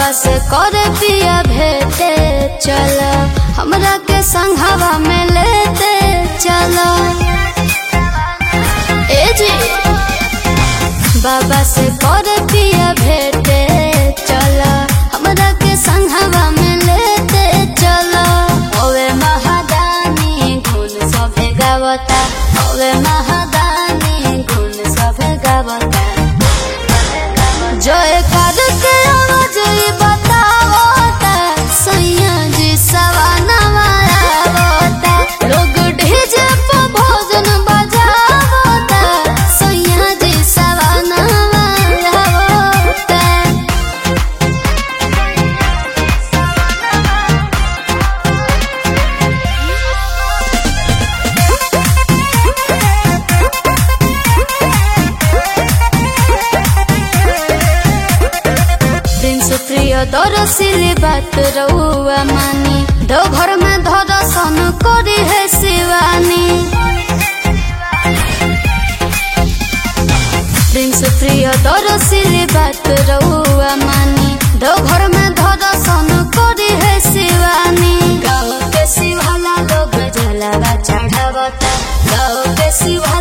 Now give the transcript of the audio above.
बाबा से कर पिया भेटे चल हमरा के संघवा में लेते चल ए जी बाबा से कर पिया भेटे चल हमरा के संघवा में लेते चल ओवे महादानी गुण सभे गावता ओवे महादानी गुण सभे गावता जय कर के आवाज ई बतावता सैया जी सवाना मारावता लोग ढेजे पे भोजन बजावता सैया जी सवाना मारावता प्रिंस प्रिय दरसिली बात रउआ मानी दो घर में दर्शन करी है शिवानी प्रिंस प्रिय दरसिली बात रउआ मानी दो घर में दर्शन करी है शिवानी गाँव के शिवाला लोग जलावा चढ़ावता गाँव के शिवा